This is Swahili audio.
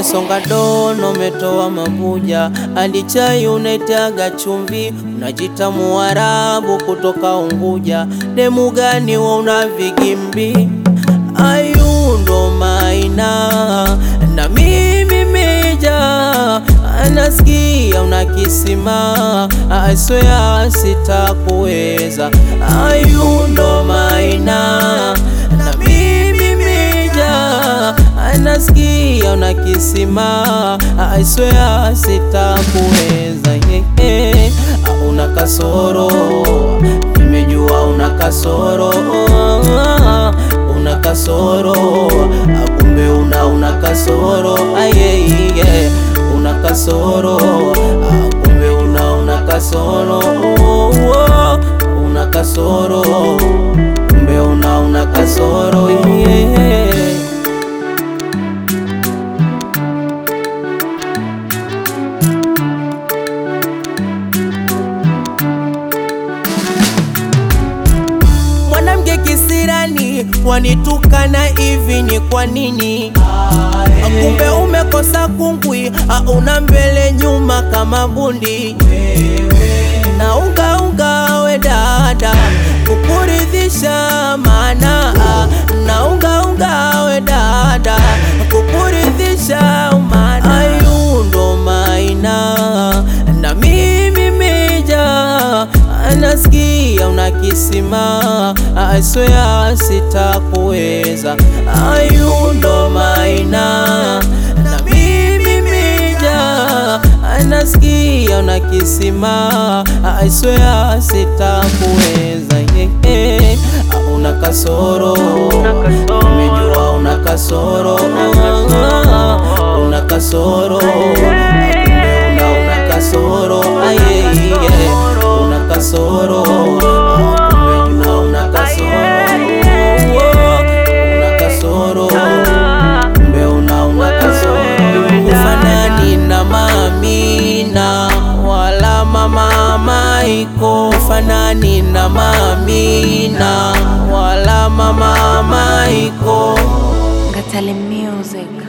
umesonga dono, umetoa mabuja, hadi chai unaitaga chumvi, unajita Muarabu kutoka Unguja. Demu gani wa una vigimbi? Ayu ndo maina na mimi meja, anasikia una kisima, aswea sitakuweza. Ayu ndo maina na mimi meja, anasikia una kisima, aswea sitakuweza. Yeah, yeah. Una kasoro, nimejua una kasoro una kasoro akumbe una una kasoro ayeye una kasoro akumbe una una kasoro una kasoro kumbe una una kasoro yeah. Mwanamke kisirani wanitukana hivi ni kwa nini? Kumbe umekosa kungwi, una mbele nyuma kama bundi na unga unga we dada kukuridhisha, maana na unga unga we dada kukuridhisha, maana ayu ndo maina na mimi meja anasikia una kisima, aswea sitakuweza. Ayu ndo maina na mimi meja anasikia una kisima, aswea sitakuweza. Yeah, yeah. Una kasoro, nimejua una kasoro, una kasoro, kumbe una una kasoro, aye, yeah. una kasoro, kumbe una una kasoro, una kasoro, kumbe una una kasoro. Ufanani na Mamina wala mama Maiko, ufanani na Mamina wala mama Maiko. Ngatale Music.